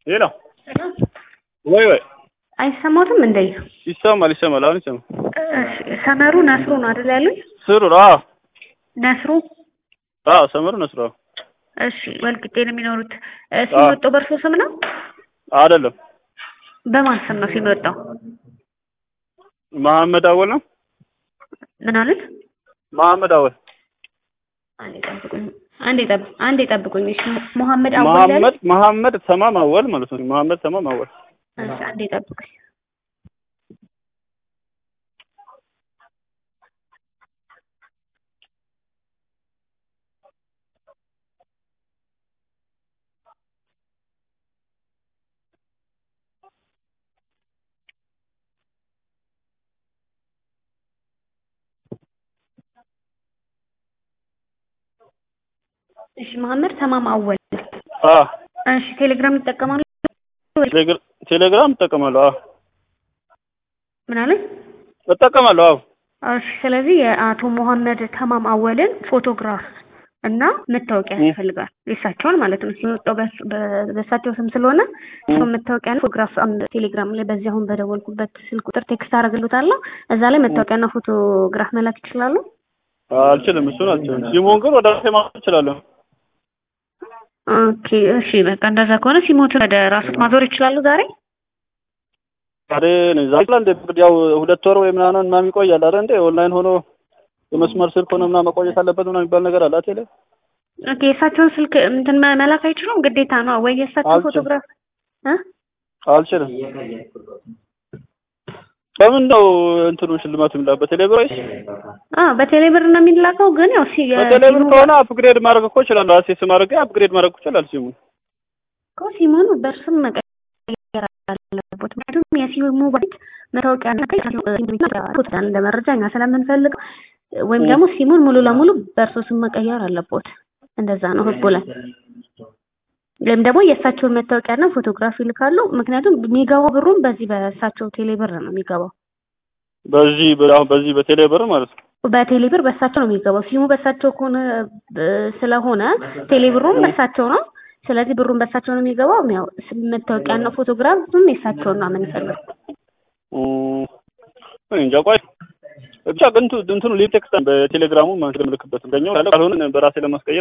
ሌላ ወይ ወይ አይሰማትም እንዴ? ይሰማል ይሰማል። አሁን ይሰማል። እሺ፣ ሰመሩ ነስሩ ነው አይደል ያሉኝ? ስሩ አዎ ነስሩ አዎ ሰመሩ ነስሩ አዎ እሺ፣ ወልቂጤ ነው የሚኖሩት። እ፣ ሲም የወጣው በእርሶ ስም ነው? አይደለም በማን ስም ነው ሲም የወጣው? መሐመድ አወል ነው። ምን አሉት? መሐመድ አወል አንዴ ጠብቁኝ፣ አንዴ ጠብ- አንዴ ጠብቁኝ። እሺ፣ መሐመድ አወል ያሉኝ? መሐመድ መሐመድ ተማም አወል ማለት ነው። መሐመድ ተማም አወል እሺ፣ አንዴ ጠብቁኝ። እሺ፣ መሐመድ ተማም አወል። አ እሺ፣ ቴሌግራም ይጠቀማሉ? ቴሌግራ- ቴሌግራም እጠቀማለሁ። አዎ ምን አሉኝ? እጠቀማለሁ። አዎ እሺ ስለዚህ የአቶ መሐመድ ተማም አወልን ፎቶግራፍ እና መታወቂያ እ። ያስፈልጋል። የእሳቸውን ማለት ነው። ሲወጣው በስ- በ- በእሳቸው ስም ስለሆነ እሱ መታወቂያና ፎቶግራፍ አንድ ቴሌግራም ላይ በዚህ አሁን በደወልኩበት ስልክ ቁጥር ቴክስት አደርግልዎታለሁ። እዛ ላይ መታወቂያና ፎቶግራፍ መላክ ይችላሉ። አልችልም፣ እሱን አልችልም። ሲሞን ግን ወደ ራሴ ማዞር እችላለሁ። ኦኬ እሺ በቃ እንደዛ ከሆነ ሲሞትን ወደ ራሱት ማዞር ይችላሉ ዛሬ ዛሬ ዛሬ ላይ እንደ እንግዲህ ያው ሁለት ወር ወይ ምናምን ምናምን ይቆያል አይደል እንዴ? ኦንላይን ሆኖ የመስመር ስልክ ሆኖ ምናምን መቆየት አለበት ምናምን የሚባል ነገር አለ አይደል? ኦኬ የእሳቸውን ስልክ እንትን መ- መላክ አይችሉም ግዴታ ነው ወይ የእሳቸው አልችልም። ፎቶግራፍ እ አልችልም። በምን ነው እንትኑ ሽልማቱ የሚላክ በቴሌብር ወይስ አ በቴሌብር ነው የሚላከው ግን ያው ሲ በቴሌብር ሲሙ- ከሆነ አፕግሬድ ማድረግ እኮ እችላለሁ። ራሴ ስም አድርጌ አፕግሬድ ማድረግ እኮ እችላለሁ ሲሙን። እኮ ሲሙን በእርስም መቀየር አለበት። ምክንያቱም የሲሙ ባይት መታወቂያ እና እንደ መረጃ እኛ ስለምንፈልግ ወይም ደግሞ ሲሙን ሙሉ ለሙሉ በእርሶ ስም መቀየር አለቦት። እንደዛ ነው ህጉ ላይ። ወይም ደግሞ የእሳቸውን መታወቂያና ፎቶግራፊ ይልካሉ። ምክንያቱም የሚገባው ብሩም በዚህ በእሳቸው ቴሌብር ነው የሚገባው። በዚህ በ- አሁን በዚህ በቴሌብር ማለት ነው። በቴሌብር በእሳቸው ነው የሚገባው። ሲሙ በእሳቸው ከሆነ እ፣ ስለሆነ ቴሌብሩም በእሳቸው ነው። ስለዚህ ብሩን በእሳቸው ነው የሚገባው። ያው ስም መታወቂያና ፎቶግራፍም የእሳቸውን ነው የምንፈልገው። እም፣ እኔ እንጃ ቆይ ብቻ ግን እንቱ- እንትኑ ሊቭ ቴክስት በቴሌግራሙ ማን ስለምልክበት እንደኛው ያለ ካልሆነ በራሴ ለማስቀየር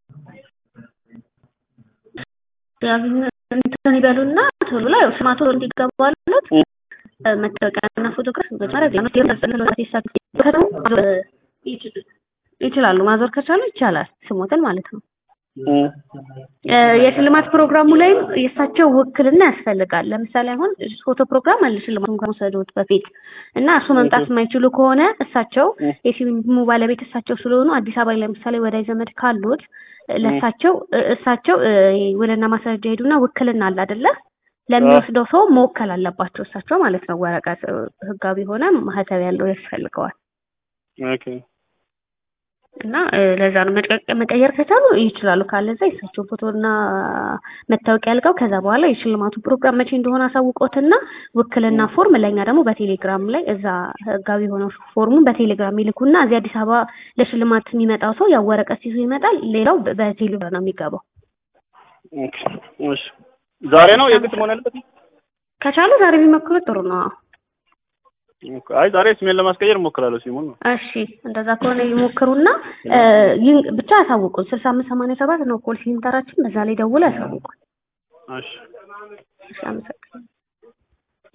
ያዙኝ እንትን ይበሉና ቶሎ ላይ ያው ስማቶ እንዲገባለት እ። መታወቂያና ፎቶግራፍ መጀመሪያ ዜና ነው ይችላሉ። ማዞር ከቻሉ ይቻላል። ስሞትን ማለት ነው። እም፣ እ፣ የሽልማት ፕሮግራሙ ላይም የእሳቸው ውክልና ያስፈልጋል። ለምሳሌ አሁን ፎቶ ፕሮግራም አለ ሽልማቱን ከመውሰዶት በፊት እና እሱ መምጣት የማይችሉ ከሆነ እሳቸው እ። የፊልሙ ባለቤት እሳቸው ስለሆኑ አዲስ አበባ ላይ ለምሳሌ ወዳጅ ዘመድ ካሉት ለእሳቸው እ፣ እሳቸው እ፣ ውልና ማስረጃ ሄዱና ውክልና አለ አይደለ? ለሚወስደው ሰው መወከል አለባቸው እሳቸው ማለት ነው። ወረቀት እ፣ ህጋዊ ሆነ ማህተብ ያለው ያስፈልገዋል። ኦኬ እና እ፣ ለዛ ነው መቀ- መቀየር ከቻሉ ይችላሉ። ካለዛ የእሳቸው ፎቶና መታወቂያ ያልቀው ከዛ በኋላ የሽልማቱ ፕሮግራም መቼ እንደሆነ አሳውቆትና ውክልና ፎርም ለእኛ ደግሞ በቴሌግራም ላይ እዛ ህጋዊ የሆነው ፎርሙን በቴሌግራም ይልኩና እዚህ አዲስ አበባ ለሽልማት የሚመጣው ሰው ያው ወረቀት ይዞ ይመጣል። ሌላው በ- በቴሌግራም ነው የሚገባው። ኦኬ እሺ ዛሬ ነው የግድ መሆን ያለበት? ከቻሉ ዛሬ ቢሞክሩት ጥሩ ነው። ኦኬ አይ ዛሬ ስሜን ለማስቀየር እሞክራለሁ ሲሙን ነው። እሺ እንደዛ ከሆነ ይሞክሩና እ፣ ይህን ብቻ ያሳውቁን። ስልሳ አምስት ሰማንያ ሰባት ነው ኮል ሴንተራችን። በዛ ላይ ደውሎ ያሳውቁን። እሺ እሺ አመሰግናለሁ።